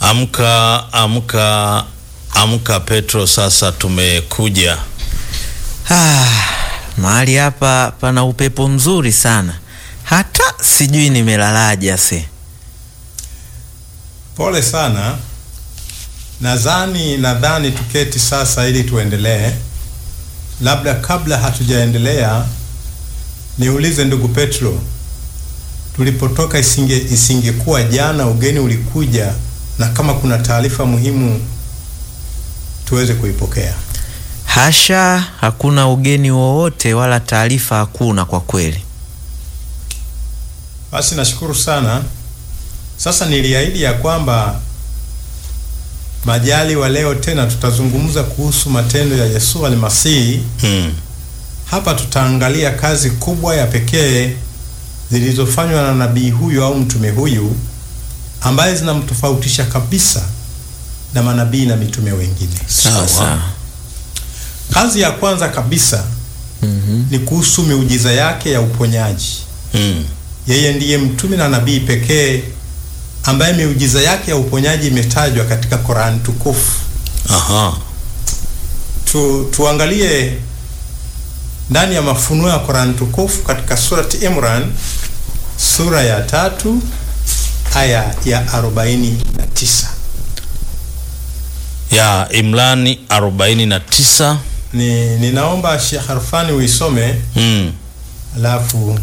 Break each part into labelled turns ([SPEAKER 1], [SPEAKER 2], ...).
[SPEAKER 1] Amka, amka, amka Petro, sasa tumekuja.
[SPEAKER 2] Ah, mahali hapa pana upepo mzuri sana, hata sijui nimelalaje ase.
[SPEAKER 3] Pole sana. Nadhani nadhani tuketi sasa ili tuendelee. Labda kabla hatujaendelea, niulize ndugu Petro, tulipotoka isinge isingekuwa jana ugeni ulikuja, na kama kuna taarifa muhimu tuweze kuipokea.
[SPEAKER 2] Hasha, hakuna ugeni wowote wala taarifa hakuna kwa kweli.
[SPEAKER 3] Basi nashukuru sana. Sasa niliahidi ya kwamba majali wa leo tena tutazungumza kuhusu matendo ya Yesu Almasihi.
[SPEAKER 1] Hmm.
[SPEAKER 3] Hapa tutaangalia kazi kubwa ya pekee zilizofanywa na nabii huyu au mtume huyu ambaye zinamtofautisha kabisa na manabii na mitume wengine.
[SPEAKER 1] Sawa.
[SPEAKER 2] Sawa.
[SPEAKER 3] Kazi ya kwanza kabisa
[SPEAKER 2] Mhm.
[SPEAKER 3] ni kuhusu miujiza yake ya uponyaji.
[SPEAKER 1] Hmm.
[SPEAKER 3] Yeye ndiye mtume na nabii pekee ambaye miujiza yake ya uponyaji imetajwa katika Qur'an tukufu.
[SPEAKER 1] Aha.
[SPEAKER 3] Tu, tuangalie ndani ya mafunuo ya Qur'an tukufu katika surati Imran sura ya tatu aya ya arobaini na tisa.
[SPEAKER 1] Ya Imrani 49.
[SPEAKER 3] Ni ninaomba Sheikh Harfani uisome
[SPEAKER 1] Hmm.
[SPEAKER 3] alafu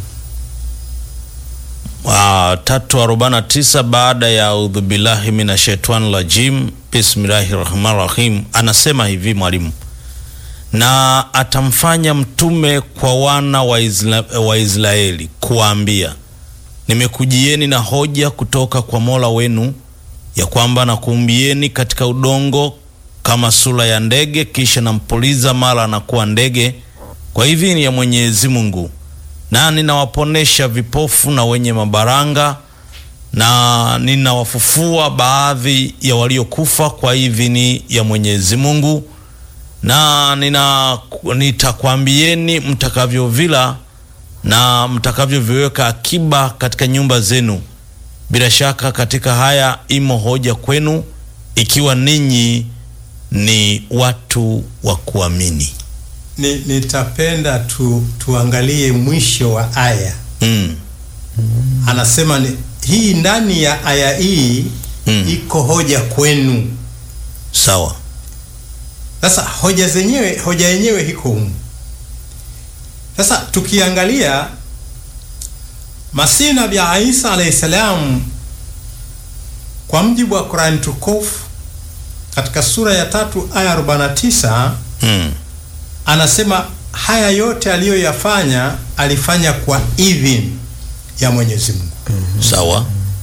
[SPEAKER 1] Ah, tatu arobaini na tisa baada ya audhu billahi mina shaitani rajim bismillahi rahmani rahim, anasema hivi mwalimu, na atamfanya mtume kwa wana wa, Isla, wa Israeli kuwaambia, nimekujieni na hoja kutoka kwa Mola wenu ya kwamba nakuumbieni katika udongo kama sura ya ndege, kisha nampuliza mara anakuwa ndege. Kwa hivi ni ya Mwenyezi Mungu na ninawaponesha vipofu na wenye mabaranga na ninawafufua baadhi ya waliokufa kwa idhini ya Mwenyezi Mungu, na nina nitakwambieni mtakavyovila na mtakavyoviweka akiba katika nyumba zenu. Bila shaka katika haya imo hoja kwenu, ikiwa ninyi ni watu wa kuamini.
[SPEAKER 3] ni, nitapenda tu, tuangalie mwisho wa aya.
[SPEAKER 1] Mm.
[SPEAKER 3] Anasema ni, hii ndani ya aya hii
[SPEAKER 1] Mm.
[SPEAKER 3] iko hoja kwenu.
[SPEAKER 1] Sawa.
[SPEAKER 3] Sasa hoja zenyewe hoja yenyewe iko humu. Sasa tukiangalia Masihi Nabii Isa alayhi salam, kwa mjibu wa Qur'an tukufu katika sura ya tatu aya 49
[SPEAKER 1] Mm.
[SPEAKER 3] anasema haya yote aliyoyafanya alifanya kwa idhini ya Mwenyezi Mungu.
[SPEAKER 1] Sawa.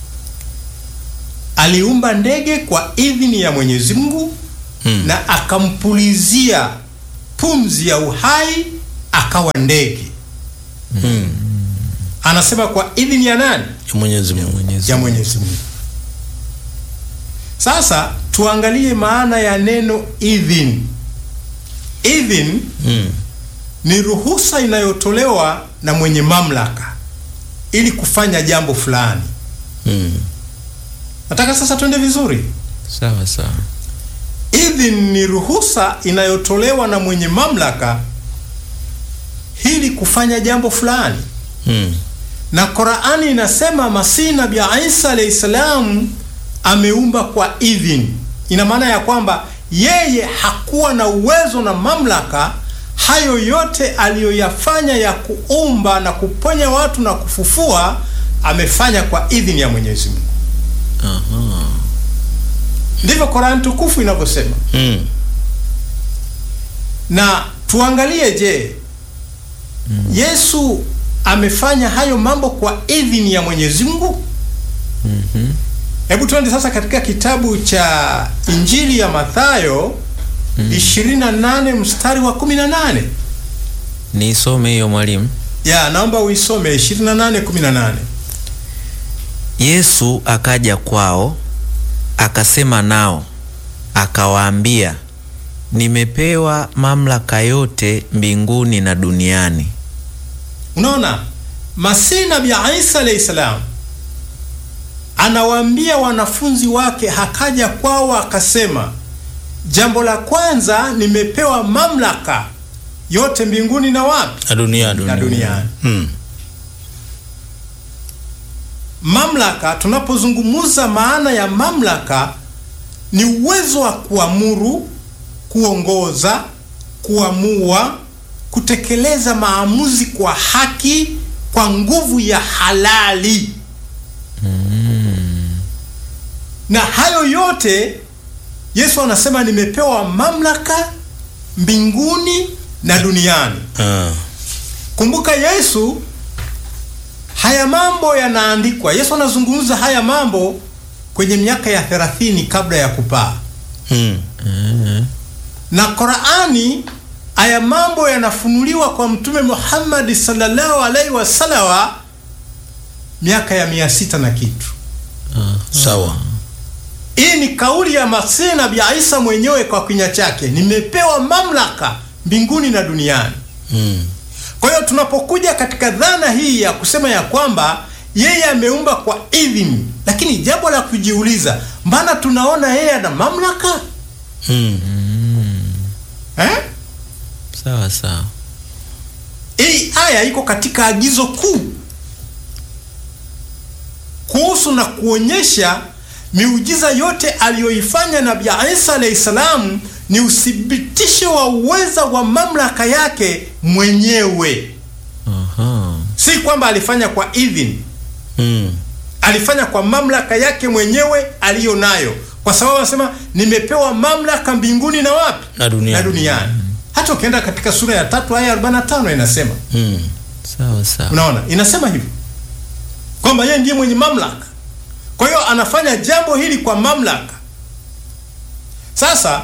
[SPEAKER 3] Aliumba ndege kwa idhini ya Mwenyezi Mungu
[SPEAKER 1] Mm.
[SPEAKER 3] na akampulizia pumzi ya uhai akawa ndege.
[SPEAKER 1] Mm.
[SPEAKER 3] Anasema kwa idhini ya nani?
[SPEAKER 1] Ya Mwenyezi Mungu.
[SPEAKER 3] Ya Mwenyezi Mungu. Sasa tuangalie maana ya neno idhini. Idhini
[SPEAKER 1] Mm.
[SPEAKER 3] ni ruhusa inayotolewa na mwenye mamlaka ili kufanya jambo fulani.
[SPEAKER 1] Mm.
[SPEAKER 3] Nataka sasa twende vizuri.
[SPEAKER 2] Sawa sawa.
[SPEAKER 3] Idhini ni ruhusa inayotolewa na mwenye mamlaka ili kufanya jambo fulani,
[SPEAKER 1] Mm.
[SPEAKER 3] na Qur'ani inasema Masihi Nabii Isa alayhi salam ameumba kwa idhini. Ina maana ya kwamba yeye hakuwa na uwezo na mamlaka hayo yote aliyoyafanya ya kuumba na kuponya watu na kufufua, amefanya kwa idhini ya Mwenyezi Mungu.
[SPEAKER 2] Aha.
[SPEAKER 3] Ndivyo Qur'an tukufu inavyosema.
[SPEAKER 1] Mm.
[SPEAKER 3] Na tuangalie, je, Yesu amefanya hayo mambo kwa idhini ya Mwenyezi Mungu?
[SPEAKER 2] Mhm.
[SPEAKER 3] Hebu tuende sasa katika kitabu cha Injili ya Mathayo 28 mstari wa 18.
[SPEAKER 2] Niisome hiyo mwalimu.
[SPEAKER 3] Ya, naomba uisome 28 18.
[SPEAKER 2] Yesu akaja kwao akasema nao akawaambia, nimepewa mamlaka yote mbinguni na duniani.
[SPEAKER 3] Unaona, Masihi Nabii Isa alayhi salam anawaambia wanafunzi wake, hakaja kwao akasema, jambo la kwanza nimepewa mamlaka yote mbinguni na wapi
[SPEAKER 1] na duniani
[SPEAKER 3] na duniani.
[SPEAKER 1] Mm.
[SPEAKER 3] Mamlaka, tunapozungumza maana ya mamlaka ni uwezo wa kuamuru, kuongoza, kuamua, kutekeleza maamuzi kwa haki, kwa nguvu ya halali. Na hayo yote Yesu anasema nimepewa mamlaka mbinguni na duniani.
[SPEAKER 1] Ah.
[SPEAKER 3] Kumbuka Yesu, haya mambo yanaandikwa. Yesu anazungumza haya mambo kwenye miaka ya 30 kabla ya kupaa,
[SPEAKER 1] Mm.
[SPEAKER 3] na Qur'ani, haya mambo yanafunuliwa kwa Mtume Muhammad sallallahu alaihi wasallam miaka ya mia sita na kitu.
[SPEAKER 1] Sawa.
[SPEAKER 3] Hii ni kauli ya Masihi Nabii Isa mwenyewe kwa kinywa chake, nimepewa mamlaka mbinguni na duniani.
[SPEAKER 1] Mm.
[SPEAKER 3] Kwa hiyo tunapokuja katika dhana hii ya kusema ya kwamba yeye ameumba kwa idhini, lakini jambo la kujiuliza, mbona tunaona yeye ana mamlaka
[SPEAKER 1] Mm.
[SPEAKER 3] eh?
[SPEAKER 2] Sawa sawa.
[SPEAKER 3] Hii aya iko katika agizo kuu kuhusu na kuonyesha miujiza yote aliyoifanya Nabii Isa alayhi salam ni uthibitisho wa uweza wa mamlaka yake mwenyewe,
[SPEAKER 2] Aha.
[SPEAKER 3] si kwamba alifanya kwa idhini.
[SPEAKER 1] Mm.
[SPEAKER 3] alifanya kwa mamlaka yake mwenyewe aliyo nayo, kwa sababu anasema nimepewa mamlaka mbinguni na wapi
[SPEAKER 1] Na duniani.
[SPEAKER 3] na duniani. Hata ukienda katika sura ya tatu aya 45 inasema,
[SPEAKER 1] Mm.
[SPEAKER 2] Sawa sawa.
[SPEAKER 3] unaona, inasema hivyo kwamba yeye ndiye mwenye mamlaka. Kwa hiyo anafanya jambo hili kwa mamlaka. Sasa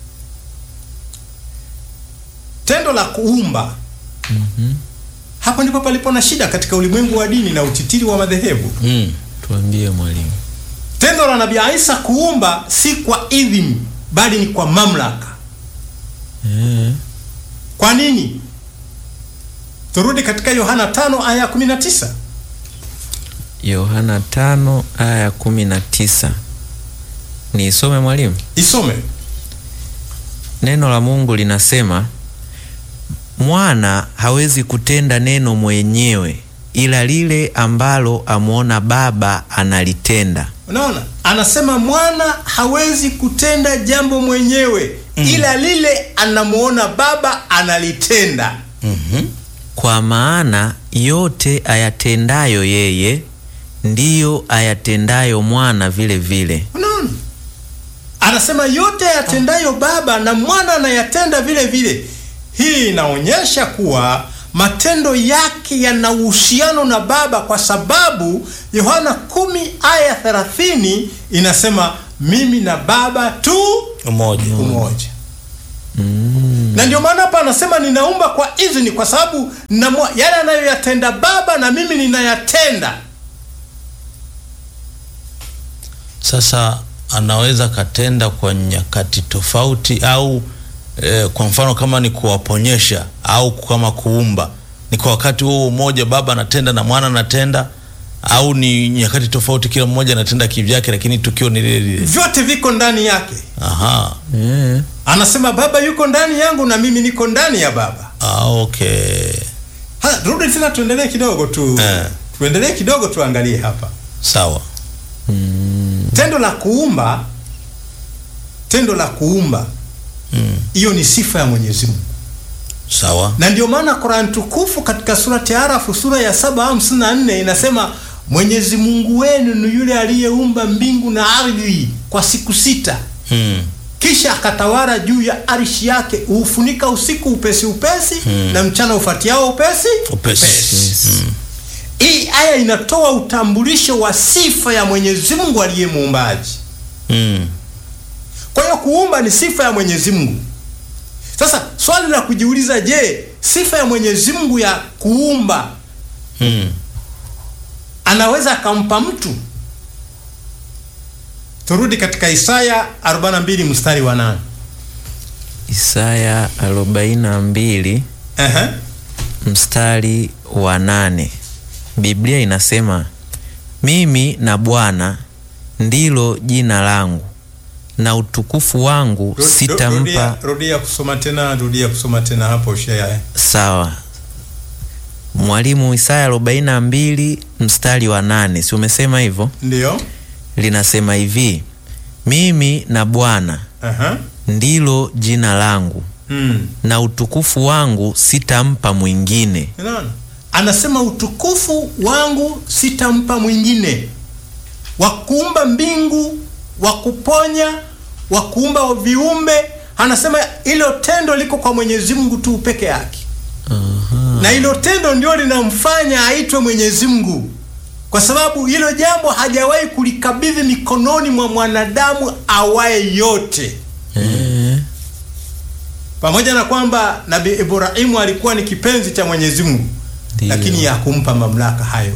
[SPEAKER 3] tendo la kuumba, hapo ndipo palipo na shida katika ulimwengu wa dini na utitiri wa madhehebu.
[SPEAKER 1] Mm.
[SPEAKER 2] Tuambie mwalimu.
[SPEAKER 3] Tendo la Nabii Isa kuumba si kwa idhini bali ni kwa mamlaka.
[SPEAKER 2] Eh.
[SPEAKER 3] Kwa nini? Turudi katika Yohana 5 aya ya 19.
[SPEAKER 2] Yohana tano aya ya kumi na tisa. Niisome mwalimu.
[SPEAKER 3] Isome.
[SPEAKER 2] Neno la Mungu linasema mwana hawezi kutenda neno mwenyewe, ila lile ambalo amwona Baba analitenda.
[SPEAKER 3] Unaona? Anasema mwana hawezi kutenda jambo mwenyewe ila lile anamuona Baba analitenda.
[SPEAKER 1] Mhm.
[SPEAKER 2] Kwa maana yote ayatendayo yeye ndiyo ayatendayo mwana vile vile.
[SPEAKER 3] Unaona? Anasema yote yatendayo Baba na mwana anayatenda vile vile. Hii inaonyesha kuwa matendo yake yana uhusiano na Baba kwa sababu Yohana 10 aya 30 inasema mimi na Baba tu
[SPEAKER 1] Umoja.
[SPEAKER 3] umoja. Na ndio maana hapa anasema ninaumba kwa idhini, kwa sababu namwa- yale anayoyatenda Baba na mimi ninayatenda.
[SPEAKER 1] Sasa anaweza katenda kwa nyakati tofauti au eh, kwa mfano kama ni kuwaponyesha au kama kuumba, ni kwa wakati huo mmoja baba anatenda na mwana anatenda, au ni nyakati tofauti, kila mmoja anatenda kivyake, lakini tukio ni lile lile.
[SPEAKER 3] Vyote viko ndani yake.
[SPEAKER 1] Aha.
[SPEAKER 2] Eh.
[SPEAKER 3] Anasema Baba yuko ndani yangu na mimi niko ndani ya Baba.
[SPEAKER 1] Ah, okay.
[SPEAKER 3] Ha, rudi tena tuendelee kidogo tu.
[SPEAKER 1] Eh.
[SPEAKER 3] Tuendelee kidogo tuangalie hapa.
[SPEAKER 1] Sawa.
[SPEAKER 3] Tendo la kuumba, tendo la kuumba
[SPEAKER 1] Mm.
[SPEAKER 3] hiyo ni sifa ya Mwenyezi Mungu.
[SPEAKER 1] Sawa.
[SPEAKER 3] Na ndio maana Qur'an tukufu katika surati Arafu sura ya 754 inasema Mwenyezi Mungu wenu ni yule aliyeumba mbingu na ardhi kwa siku sita,
[SPEAKER 1] Mm.
[SPEAKER 3] kisha akatawala juu ya arshi yake, huufunika usiku upesi upesi
[SPEAKER 1] Hmm.
[SPEAKER 3] na mchana ufuatiao upesi
[SPEAKER 1] Upesi. Mm.
[SPEAKER 3] Hii aya inatoa utambulisho wa sifa ya Mwenyezi Mungu aliye muumbaji.
[SPEAKER 1] Mm.
[SPEAKER 3] Kwa hiyo kuumba ni sifa ya Mwenyezi Mungu. Sasa swali la kujiuliza, je, sifa ya Mwenyezi Mungu ya kuumba
[SPEAKER 1] Mm.
[SPEAKER 3] anaweza akampa mtu? Turudi katika Isaya 42 mstari wa 8.
[SPEAKER 2] Isaya 42
[SPEAKER 3] Ehe.
[SPEAKER 2] mstari wa nane Biblia inasema mimi na Bwana ndilo jina langu, na utukufu wangu
[SPEAKER 3] Ru- ru-
[SPEAKER 2] sitampa.
[SPEAKER 3] rudia, rudia kusoma tena, rudia kusoma tena hapo shaya.
[SPEAKER 2] Sawa mwalimu, Isaya 42 mstari wa nane, si umesema hivyo?
[SPEAKER 3] Ndio.
[SPEAKER 2] Linasema hivi, mimi na Bwana
[SPEAKER 3] Aha.
[SPEAKER 2] ndilo jina langu,
[SPEAKER 3] Mm.
[SPEAKER 2] na utukufu wangu sitampa mwingine.
[SPEAKER 3] Unaona? Anasema utukufu wangu sitampa mwingine, wa kuumba mbingu, wa kuponya, wa kuumba viumbe. Anasema ilo tendo liko kwa Mwenyezi Mungu tu peke yake, na ilo tendo ndio linamfanya aitwe Mwenyezi Mungu, kwa sababu hilo jambo hajawahi kulikabidhi mikononi mwa mwanadamu awaye yote
[SPEAKER 2] Eh,
[SPEAKER 3] pamoja na kwamba Nabii Ibrahimu alikuwa ni kipenzi cha Mwenyezi Mungu,
[SPEAKER 2] Ndiyo.
[SPEAKER 3] lakini hakumpa mamlaka hayo.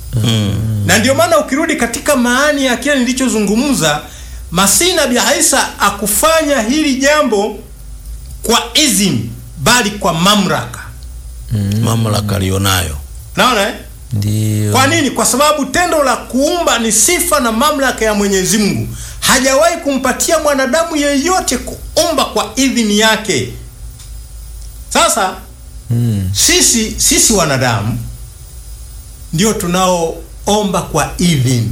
[SPEAKER 3] Na ndio maana ukirudi katika maani ya kile nilichozungumza, Masihi Nabii Isa akufanya hili jambo kwa izini, bali kwa mamlaka.
[SPEAKER 1] mamlaka aliyonayo.
[SPEAKER 3] Naona eh?
[SPEAKER 2] Ndiyo.
[SPEAKER 3] Kwa nini? Kwa sababu tendo la kuumba ni sifa na mamlaka ya Mwenyezi Mungu. Hajawahi kumpatia mwanadamu yeyote kuumba kwa idhini yake. Sasa
[SPEAKER 2] Mm.
[SPEAKER 3] sisi sisi wanadamu ndio tunaoomba kwa idhini,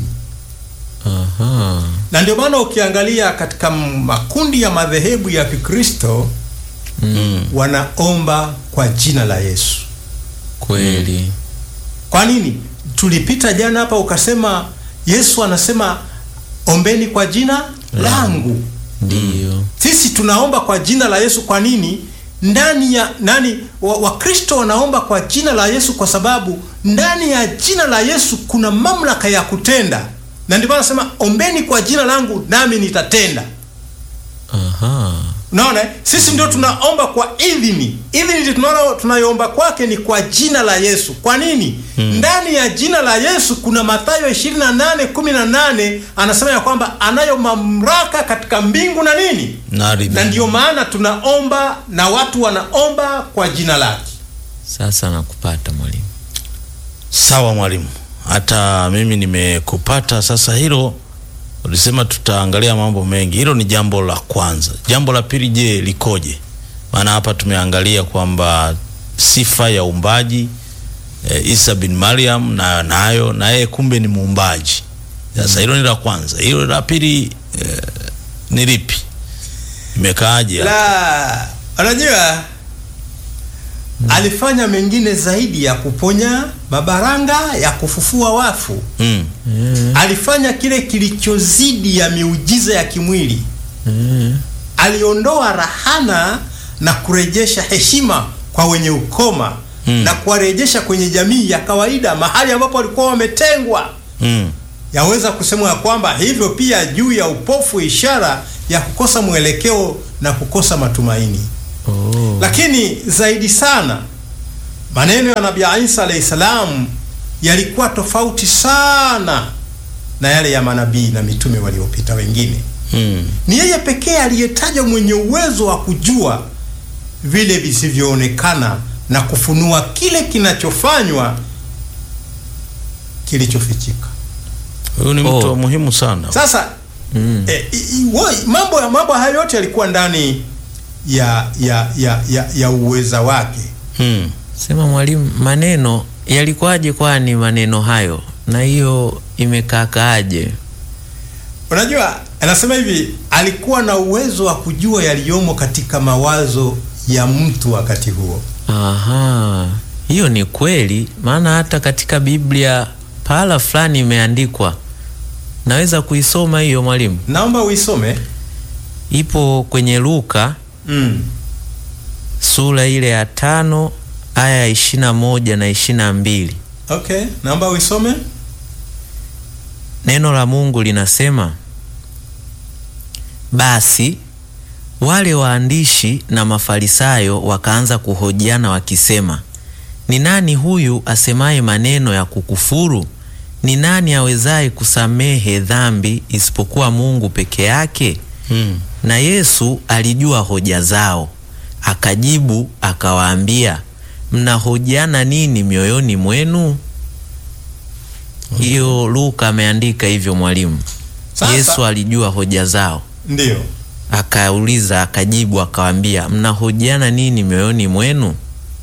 [SPEAKER 2] Aha.
[SPEAKER 3] na ndio maana ukiangalia katika makundi ya madhehebu ya Kikristo
[SPEAKER 1] Mm.
[SPEAKER 3] wanaomba kwa jina la Yesu.
[SPEAKER 2] Kweli.
[SPEAKER 3] Kwa nini? Tulipita jana hapa ukasema Yesu anasema ombeni kwa jina langu.
[SPEAKER 2] Ndiyo.
[SPEAKER 3] Sisi tunaomba kwa jina la Yesu. Kwa nini? Ndani ya nani, wa- Wakristo wanaomba kwa jina la Yesu kwa sababu ndani ya jina la Yesu kuna mamlaka ya kutenda, na ndio maana anasema ombeni kwa jina langu nami nitatenda.
[SPEAKER 2] Aha.
[SPEAKER 3] Unaona, eh? sisi ndio tunaomba kwa idhini. Idhini tunayo tunayoomba kwake ni kwa jina la Yesu. Kwa nini? Ndani ya jina la Yesu kuna Mathayo 28:18 anasema ya kwamba anayo mamlaka katika mbingu na nini,
[SPEAKER 1] Na ardhi.
[SPEAKER 3] na ndio maana tunaomba na watu wanaomba kwa jina lake.
[SPEAKER 2] Sasa nakupata mwalimu.
[SPEAKER 1] Sawa mwalimu, hata mimi nimekupata sasa. Hilo ulisema tutaangalia mambo mengi, hilo ni jambo la kwanza. Jambo la pili, je, likoje? Maana hapa tumeangalia kwamba sifa ya uumbaji e, Isa bin Mariam na nayo na yeye kumbe ni muumbaji. Sasa hilo ni la kwanza. Hilo la pili e, ni lipi? Imekaaje?
[SPEAKER 3] La, unajua alifanya mengine zaidi ya kuponya mabaranga, ya kufufua wafu.
[SPEAKER 1] Mm.
[SPEAKER 3] Alifanya kile kilichozidi ya miujiza ya kimwili.
[SPEAKER 2] Mm.
[SPEAKER 3] Aliondoa rahana na kurejesha heshima kwa wenye ukoma
[SPEAKER 1] Mm.
[SPEAKER 3] na kuwarejesha kwenye jamii ya kawaida, mahali ambapo walikuwa wametengwa.
[SPEAKER 1] Mm.
[SPEAKER 3] Yaweza kusemwa ya kwamba hivyo pia juu ya upofu, ishara ya kukosa mwelekeo na kukosa matumaini.
[SPEAKER 2] Oh.
[SPEAKER 3] Lakini zaidi sana maneno ya Nabii Isa alayhi salam yalikuwa tofauti sana na yale ya manabii na mitume waliopita wengine.
[SPEAKER 1] Mm.
[SPEAKER 3] Ni yeye pekee aliyetajwa mwenye uwezo wa kujua vile visivyoonekana na kufunua kile kinachofanywa kilichofichika.
[SPEAKER 1] Huyu ni mtu
[SPEAKER 2] Oh.
[SPEAKER 1] wa muhimu sana.
[SPEAKER 3] Sasa
[SPEAKER 2] Mm.
[SPEAKER 3] eh, i- i- woi, mambo ya mambo hayo yote yalikuwa ndani ya ya ya ya, ya uweza wake.
[SPEAKER 1] Mm.
[SPEAKER 2] Sema mwalimu, maneno yalikuwaje? Kwani maneno hayo na hiyo imekaakaaje?
[SPEAKER 3] Unajua, anasema hivi, alikuwa na uwezo wa kujua yaliyomo katika mawazo ya mtu wakati huo.
[SPEAKER 2] Aha, hiyo ni kweli, maana hata katika Biblia pahala fulani imeandikwa. Naweza kuisoma hiyo mwalimu?
[SPEAKER 3] Naomba uisome.
[SPEAKER 2] Ipo kwenye Luka
[SPEAKER 3] Mm.
[SPEAKER 2] sura ile ya tano aya ya ishirini na moja na ishirini na mbili.
[SPEAKER 3] Okay, naomba uisome.
[SPEAKER 2] Neno la Mungu linasema, basi wale waandishi na Mafarisayo wakaanza kuhojiana wakisema, ni nani huyu asemaye maneno ya kukufuru? Ni nani awezaye kusamehe dhambi isipokuwa Mungu peke yake?
[SPEAKER 1] Mm.
[SPEAKER 2] Na Yesu alijua hoja zao, akajibu akawaambia, mnahojiana nini mioyoni mwenu? Hiyo Luka ameandika hivyo mwalimu.
[SPEAKER 3] Sasa-
[SPEAKER 2] Yesu alijua hoja zao,
[SPEAKER 3] Ndiyo.
[SPEAKER 2] akauliza, akajibu, akawaambia, mnahojiana nini mioyoni mwenu?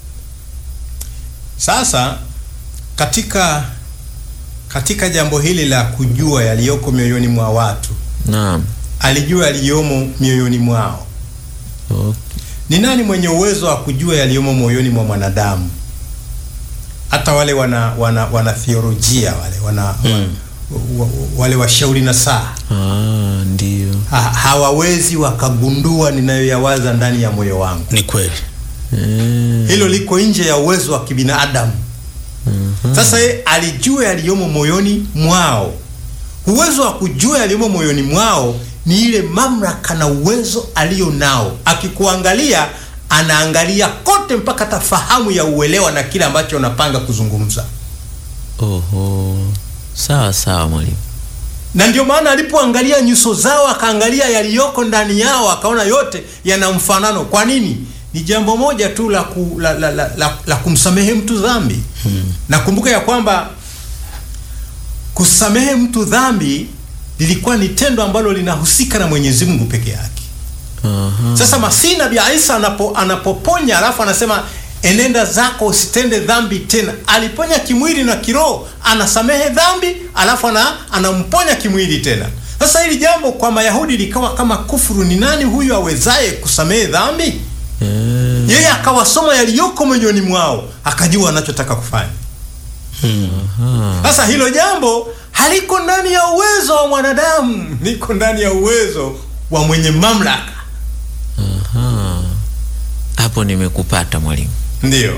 [SPEAKER 3] Sasa katika katika jambo hili la kujua yaliyoko mioyoni mwa watu,
[SPEAKER 2] Naam.
[SPEAKER 3] alijua yaliyomo mioyoni mwao.
[SPEAKER 2] Okay.
[SPEAKER 3] Ni nani mwenye uwezo wa kujua yaliyomo moyoni mwa mwanadamu? Hata wale wana wana, wana theolojia wale wana
[SPEAKER 1] Mm.
[SPEAKER 3] wa, wa, wale washauri na saa
[SPEAKER 2] Ah, ndio.
[SPEAKER 3] ha, hawawezi wakagundua ninayoyawaza ndani ya moyo wangu.
[SPEAKER 1] Ni kweli.
[SPEAKER 2] Eh,
[SPEAKER 3] Hilo liko nje ya uwezo wa kibinadamu. Sasa yeye alijua yaliyomo moyoni mwao. Uwezo wa kujua yaliyomo moyoni mwao ni ile mamlaka na uwezo alio nao. Akikuangalia anaangalia kote mpaka tafahamu ya uelewa na kile ambacho unapanga kuzungumza.
[SPEAKER 2] Oho. Sawa sawa mwalimu.
[SPEAKER 3] Na ndio maana alipoangalia nyuso zao akaangalia yaliyoko ndani yao akaona yote yana mfanano. Kwa nini? Ni jambo moja tu la, ku, la, la, la, la, la kumsamehe mtu dhambi. Nakumbuka ya kwamba kusamehe mtu dhambi lilikuwa ni tendo ambalo linahusika na Mwenyezi Mungu peke yake.
[SPEAKER 2] Aha.
[SPEAKER 3] Sasa Masihi Nabii Isa anapo, anapoponya alafu anasema enenda zako usitende dhambi tena. Aliponya kimwili na kiroho, anasamehe dhambi alafu ana, anamponya kimwili tena. Sasa hili jambo kwa Mayahudi likawa kama kufuru. Ni nani huyu awezaye kusamehe dhambi?
[SPEAKER 2] Eh,
[SPEAKER 3] Yeye akawasoma yaliyoko moyoni mwao, akajua anachotaka kufanya.
[SPEAKER 2] aha.
[SPEAKER 3] Sasa hilo jambo haliko ndani ya uwezo wa mwanadamu, liko ndani ya uwezo wa mwenye mamlaka.
[SPEAKER 2] Aha. Hapo nimekupata mwalimu.
[SPEAKER 3] Ndiyo.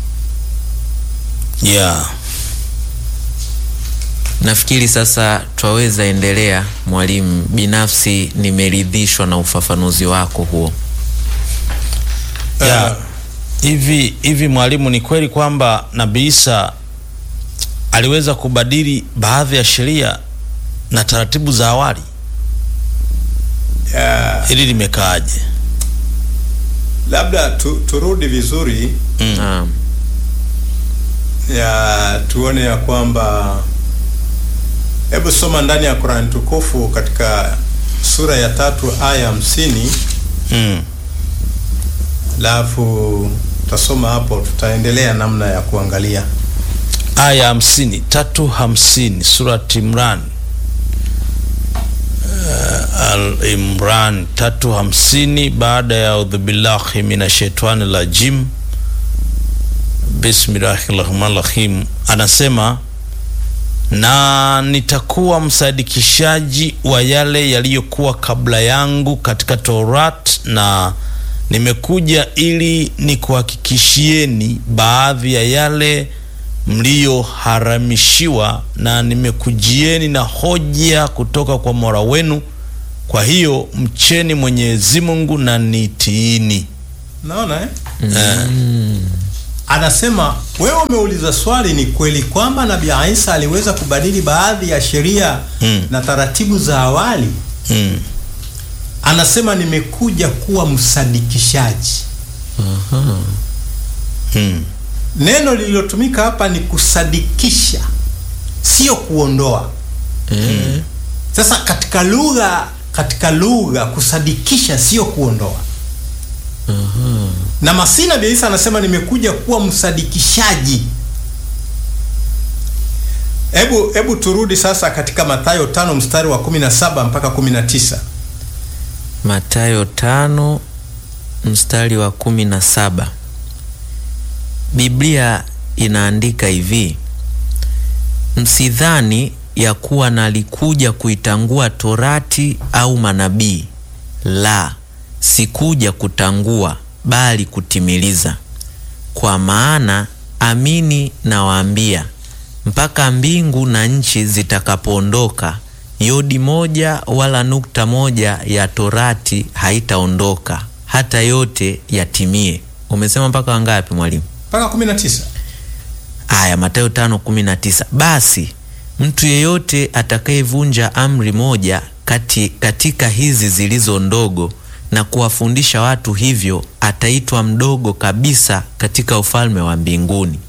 [SPEAKER 1] Yeah.
[SPEAKER 2] Nafikiri sasa twaweza endelea mwalimu. Binafsi nimeridhishwa na ufafanuzi wako huo.
[SPEAKER 1] Yeah. Hivi hivi mwalimu, ni kweli kwamba Nabii Isa aliweza kubadili baadhi ya sheria na taratibu za awali?
[SPEAKER 3] Yeah.
[SPEAKER 1] Hili limekaaje?
[SPEAKER 3] Labda tu, turudi vizuri
[SPEAKER 2] Naam.
[SPEAKER 3] ya tuone ya kwamba, hebu soma ndani ya Qur'an tukufu katika sura ya tatu aya hamsini
[SPEAKER 1] Mm.
[SPEAKER 3] alafu tutasoma hapo, tutaendelea namna ya kuangalia.
[SPEAKER 1] aya hamsini tatu hamsini surat Imran uh, Al Imran tatu hamsini baada ya audhubillahi minashaitani rajim bismillahi rahmani rahim, anasema na nitakuwa msadikishaji wa yale yaliyokuwa kabla yangu katika Taurat na nimekuja ili nikuhakikishieni baadhi ya yale mliyoharamishiwa, na nimekujieni na hoja kutoka kwa Mola wenu. Kwa hiyo mcheni Mwenyezi Mungu na nitiini.
[SPEAKER 3] Naona eh? Anasema wewe umeuliza swali, ni kweli kwamba Nabii Isa aliweza kubadili baadhi ya sheria
[SPEAKER 1] Mm.
[SPEAKER 3] na taratibu za awali.
[SPEAKER 1] Mm.
[SPEAKER 3] Anasema nimekuja kuwa msadikishaji.
[SPEAKER 2] Aha.
[SPEAKER 1] Mm.
[SPEAKER 3] Neno lililotumika hapa ni kusadikisha, sio kuondoa.
[SPEAKER 2] Eh,
[SPEAKER 3] Sasa katika lugha katika lugha kusadikisha sio kuondoa.
[SPEAKER 2] aha.
[SPEAKER 3] Na Masihi Nabii Isa anasema nimekuja kuwa msadikishaji. Hebu hebu turudi sasa katika Mathayo tano mstari wa 17 mpaka 19.
[SPEAKER 2] Mathayo tano mstari wa kumi na saba. Biblia inaandika hivi: msidhani ya kuwa nalikuja kuitangua torati au manabii, la, sikuja kutangua, bali kutimiliza. Kwa maana amini nawaambia, mpaka mbingu na nchi zitakapoondoka, yodi moja wala nukta moja ya torati haitaondoka hata yote yatimie. Umesema mpaka wangapi mwalimu?
[SPEAKER 3] Mpaka 19.
[SPEAKER 2] Aya, Mathayo tano kumi na tisa. Basi mtu yeyote atakayevunja amri moja kati, katika hizi zilizo ndogo na kuwafundisha watu hivyo ataitwa mdogo kabisa katika ufalme wa mbinguni,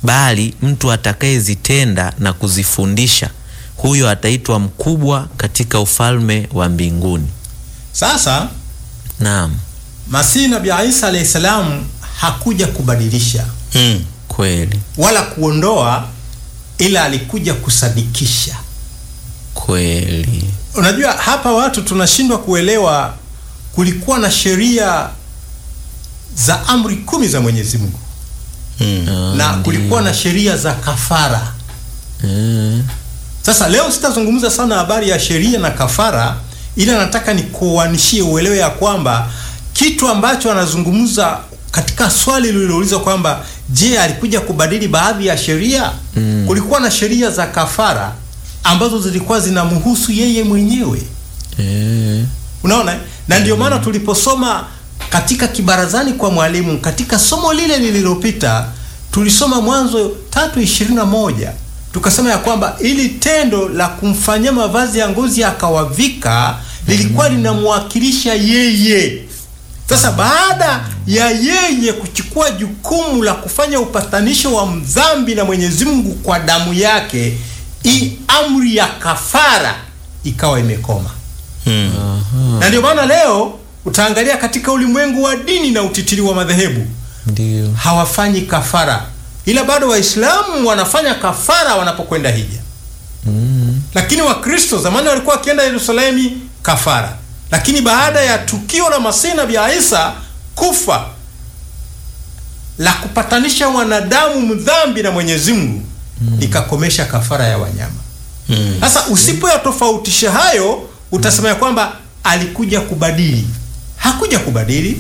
[SPEAKER 2] bali mtu atakayezitenda na kuzifundisha, huyo ataitwa mkubwa katika ufalme wa mbinguni.
[SPEAKER 3] Sasa
[SPEAKER 2] Naam,
[SPEAKER 3] Masihi Nabii Isa alayhi salam hakuja kubadilisha
[SPEAKER 1] Mm.
[SPEAKER 2] kweli
[SPEAKER 3] wala kuondoa, ila alikuja kusadikisha.
[SPEAKER 2] kweli.
[SPEAKER 3] Unajua, hapa watu tunashindwa kuelewa. Kulikuwa na sheria za amri kumi za Mwenyezi Mungu
[SPEAKER 1] Mm.
[SPEAKER 2] Ah,
[SPEAKER 3] na
[SPEAKER 2] ndiyo.
[SPEAKER 3] kulikuwa na sheria za kafara.
[SPEAKER 2] Eh,
[SPEAKER 3] Sasa leo sitazungumza sana habari ya sheria na kafara, ila nataka nikuanishie uelewe ya kwamba kitu ambacho anazungumza katika swali lililoulizwa kwamba je, alikuja kubadili baadhi ya sheria? Kulikuwa na sheria za kafara ambazo zilikuwa zinamhusu yeye mwenyewe.
[SPEAKER 2] eh,
[SPEAKER 3] Unaona, na ndio maana tuliposoma katika kibarazani kwa mwalimu katika somo lile lililopita tulisoma Mwanzo tatu ishirini na moja tukasema ya kwamba ili tendo la kumfanyia mavazi ya ngozi akawavika lilikuwa linamwakilisha yeye. Sasa baada ya yeye kuchukua jukumu la kufanya upatanisho wa mdhambi na Mwenyezi Mungu kwa damu yake, hii amri ya kafara ikawa imekoma
[SPEAKER 1] Mm.
[SPEAKER 3] na ndio maana leo utaangalia katika ulimwengu wa dini na utitiri wa madhehebu
[SPEAKER 2] ndio.
[SPEAKER 3] hawafanyi kafara, ila bado Waislamu wanafanya kafara wanapokwenda hija.
[SPEAKER 2] Mm,
[SPEAKER 3] Lakini Wakristo zamani walikuwa wakienda Yerusalemu kafara, lakini baada ya tukio la Masihi Nabii Isa kufa la kupatanisha wanadamu mdhambi na Mwenyezi Mungu likakomesha kafara ya wanyama.
[SPEAKER 1] Mm.
[SPEAKER 3] Sasa usipoyatofautisha hayo, utasema ya kwamba alikuja kubadili. Hakuja kubadili.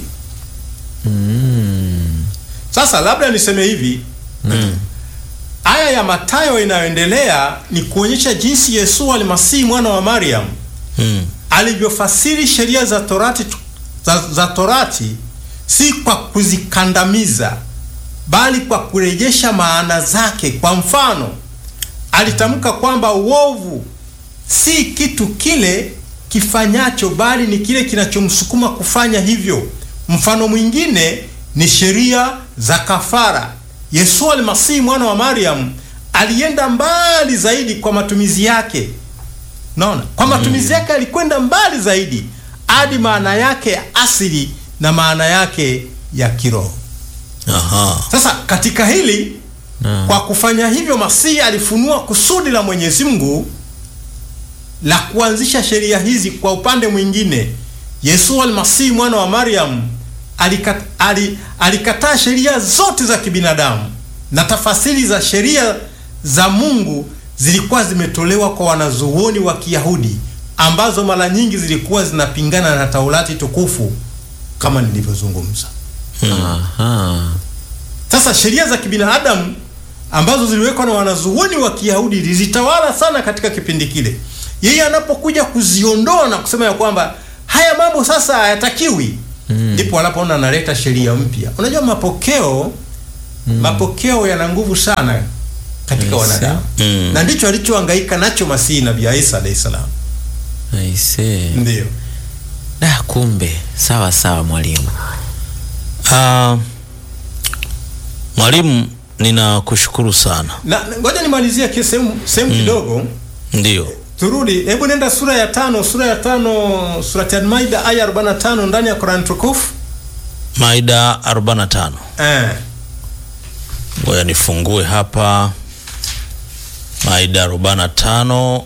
[SPEAKER 2] mm,
[SPEAKER 3] Sasa labda niseme hivi,
[SPEAKER 1] Mm.
[SPEAKER 3] aya ya Mathayo inayoendelea ni kuonyesha jinsi Yesu almasihi mwana wa Mariam
[SPEAKER 1] Mm.
[SPEAKER 3] alivyofasiri sheria za Torati, za, za Torati si kwa kuzikandamiza bali kwa kurejesha maana zake. Kwa mfano, alitamka kwamba uovu si kitu kile kifanyacho, bali ni kile kinachomsukuma kufanya hivyo. Mfano mwingine ni sheria za kafara. Yesu almasihi mwana wa Mariam alienda mbali zaidi kwa matumizi yake. Naona kwa matumizi yake alikwenda mbali zaidi hadi maana yake ya asili na maana yake ya kiroho.
[SPEAKER 1] Aha.
[SPEAKER 3] Sasa katika hili
[SPEAKER 2] Naam.
[SPEAKER 3] kwa kufanya hivyo, Masihi alifunua kusudi la Mwenyezi Mungu la kuanzisha sheria hizi. Kwa upande mwingine, Yesu almasihi mwana wa Mariam alikat, ali, alikataa sheria zote za kibinadamu na tafasiri za sheria za Mungu zilikuwa zimetolewa kwa wanazuoni wa Kiyahudi ambazo mara nyingi zilikuwa zinapingana na Taurati tukufu kama nilivyozungumza.
[SPEAKER 2] aha,
[SPEAKER 3] Sasa sheria za kibinadamu ambazo ziliwekwa na wanazuoni wa Kiyahudi zilitawala sana katika kipindi kile. Yeye anapokuja kuziondoa na kusema ya kwamba haya mambo sasa hayatakiwi, ndipo wanapoona analeta sheria mpya. Unajua mapokeo mapokeo yana nguvu sana katika
[SPEAKER 2] Yes,
[SPEAKER 3] wanadamu
[SPEAKER 1] Mm.
[SPEAKER 3] na ndicho alichohangaika nacho Masihi Nabii Isa alayhi salam.
[SPEAKER 2] aisee.
[SPEAKER 3] Ndio.
[SPEAKER 2] Da, kumbe sawa sawa mwalimu.
[SPEAKER 1] Ah, mwalimu, ninakushukuru sana.
[SPEAKER 3] Na na ngoja nimalizie ki- sehemu sehemu kidogo.
[SPEAKER 1] Ndio.
[SPEAKER 3] Turudi, hebu nenda sura ya tano, sura ya tano, surati Al-Maida aya 45 ndani ya Qur'an tukufu.
[SPEAKER 1] Maida 45.
[SPEAKER 3] Eh,
[SPEAKER 1] Ngoja nifungue hapa Maida 45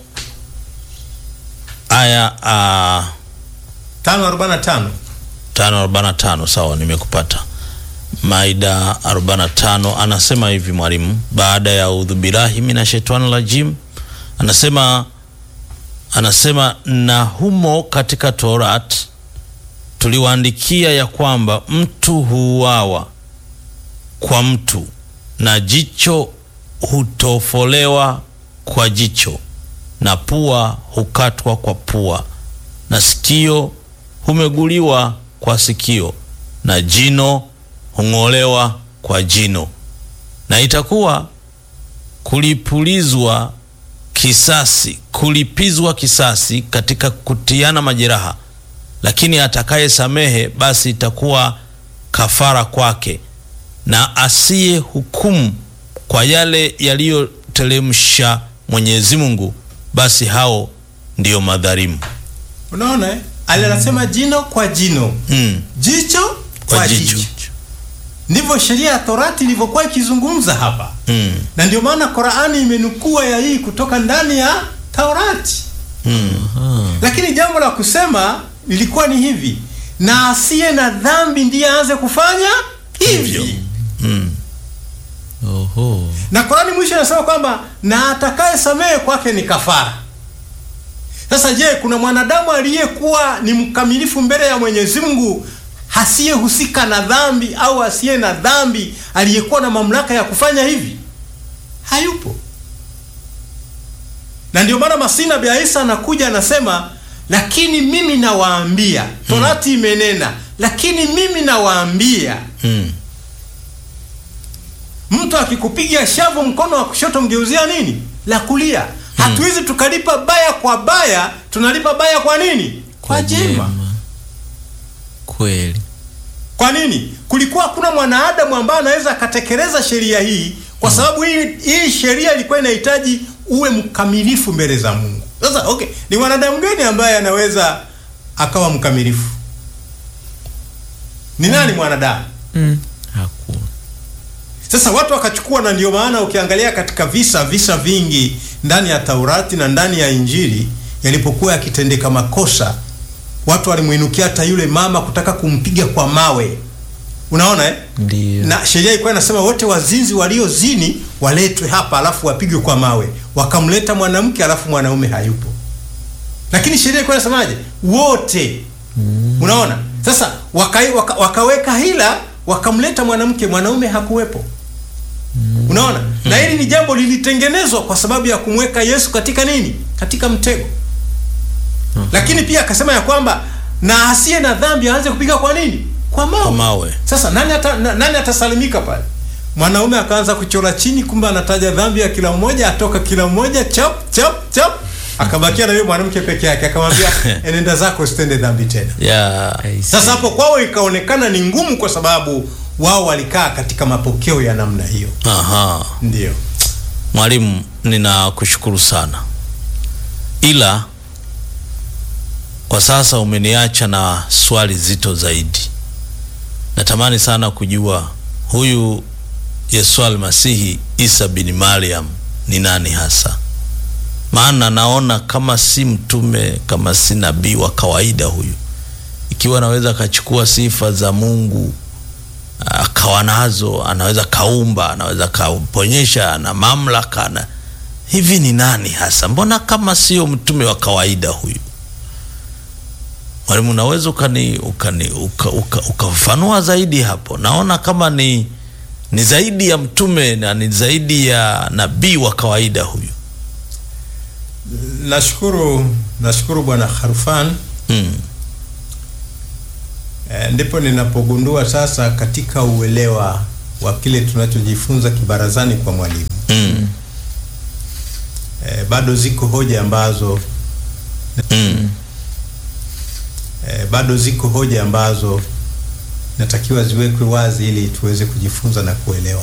[SPEAKER 1] aya uh,
[SPEAKER 3] 5:45.
[SPEAKER 1] 545. Sawa, nimekupata. Maida 45 anasema hivi mwalimu, baada ya udhu billahi minashaitani rajim, anasema anasema na humo katika Torat tuliwaandikia ya kwamba mtu huuawa kwa mtu na jicho hutofolewa kwa jicho na pua hukatwa kwa pua na sikio humeguliwa kwa sikio na jino hung'olewa kwa jino na itakuwa kulipulizwa kisasi kulipizwa kisasi katika kutiana majeraha lakini atakayesamehe basi itakuwa kafara kwake na asiye hukumu kwa yale yaliyoteremsha Mwenyezi Mungu, basi hao ndiyo madhalimu.
[SPEAKER 3] Unaona, eh? Ali anasema jino kwa jino,
[SPEAKER 1] Mm.
[SPEAKER 3] jicho
[SPEAKER 1] Kwa
[SPEAKER 3] kwa
[SPEAKER 1] jicho.
[SPEAKER 3] jicho. Ndivyo sheria ya Torati ilivyokuwa ikizungumza hapa,
[SPEAKER 1] Mm.
[SPEAKER 3] na ndio maana Qur'ani imenukua ya hii kutoka ndani ya Taurati.
[SPEAKER 1] Mm.
[SPEAKER 3] Lakini jambo la kusema lilikuwa ni hivi, na asiye na dhambi ndiye aanze kufanya
[SPEAKER 1] Hivyo.
[SPEAKER 3] hivi.
[SPEAKER 1] Mm.
[SPEAKER 2] Oho.
[SPEAKER 3] Na Qur'ani mwisho inasema kwamba na atakaye samehe kwake ni kafara. Sasa je, kuna mwanadamu aliyekuwa ni mkamilifu mbele ya Mwenyezi Mungu asiyehusika na dhambi au asiye na dhambi aliyekuwa na mamlaka ya kufanya hivi? Hayupo. Na ndio maana Masina Bia Isa anakuja anasema, lakini mimi nawaambia, Torati imenena, lakini mimi nawaambia
[SPEAKER 1] Mm.
[SPEAKER 3] mtu akikupiga shavu mkono wa kushoto mgeuzia nini la kulia. Hatuwezi tukalipa baya kwa baya, tunalipa baya kwa nini? Kwa jema.
[SPEAKER 2] Kweli.
[SPEAKER 3] Kwa nini? Kulikuwa hakuna mwanadamu ambaye anaweza akatekeleza sheria hii, kwa sababu hii hii sheria ilikuwa inahitaji uwe mkamilifu mbele za Mungu. Sasa okay, ni mwanadamu gani ambaye anaweza akawa mkamilifu? Ni nani mwanadamu?
[SPEAKER 2] Mm. Hakuna.
[SPEAKER 3] Sasa watu wakachukua, na ndio maana ukiangalia katika visa visa vingi ndani ya Taurati na ndani ya Injili yalipokuwa yakitendeka makosa, watu walimwinukia hata yule mama kutaka kumpiga kwa mawe. Unaona eh?
[SPEAKER 2] Ndio.
[SPEAKER 3] Na sheria ilikuwa inasema wote wazinzi waliozini waletwe hapa, alafu wapigwe kwa mawe. Wakamleta mwanamke, alafu mwanaume hayupo, lakini sheria ilikuwa inasemaje? Wote. Unaona? Sasa waka, waka, wakaweka hila, wakamleta mwanamke, mwanaume hakuwepo. Unaona? Na hili ni jambo lilitengenezwa kwa sababu ya kumweka Yesu katika nini? Katika mtego. Lakini pia akasema ya kwamba na asiye na dhambi aanze kupiga kwa nini? Kwa mawe.
[SPEAKER 1] Kwa mawe.
[SPEAKER 3] Sasa nani ata, na, nani atasalimika pale? Mwanaume akaanza kuchora chini, kumbe anataja dhambi ya kila mmoja, atoka kila mmoja chap chap chap, akabakia na yule mwanamke peke yake, akamwambia enenda zako usitende dhambi tena.
[SPEAKER 1] Yeah.
[SPEAKER 2] I see.
[SPEAKER 3] Sasa hapo kwao ikaonekana ni ngumu, kwa sababu wao walikaa katika mapokeo ya namna hiyo.
[SPEAKER 1] Aha.
[SPEAKER 3] Ndio
[SPEAKER 1] Mwalimu, ninakushukuru sana, ila kwa sasa umeniacha na swali zito zaidi. Natamani sana kujua huyu Yesu Almasihi Isa bin Mariam ni nani hasa, maana naona kama si mtume, kama si nabii wa kawaida huyu, ikiwa anaweza akachukua sifa za Mungu akawa nazo, anaweza kaumba, anaweza kaponyesha na mamlaka na hivi, ni nani hasa? Mbona kama sio mtume wa kawaida huyu? Mwalimu, unaweza ukani ukani uka- uka- ukafafanua zaidi hapo? Naona kama ni ni zaidi ya mtume na ni zaidi ya nabii wa kawaida huyu.
[SPEAKER 3] nashukuru, nashukuru Bwana Kharfan.
[SPEAKER 1] Mm.
[SPEAKER 3] E, ndipo ninapogundua sasa katika uelewa wa kile tunachojifunza kibarazani kwa mwalimu
[SPEAKER 1] Mm.
[SPEAKER 3] e, bado ziko hoja ambazo
[SPEAKER 1] Mm.
[SPEAKER 3] e, bado ziko hoja ambazo natakiwa ziwekwe wazi ili tuweze kujifunza na kuelewa.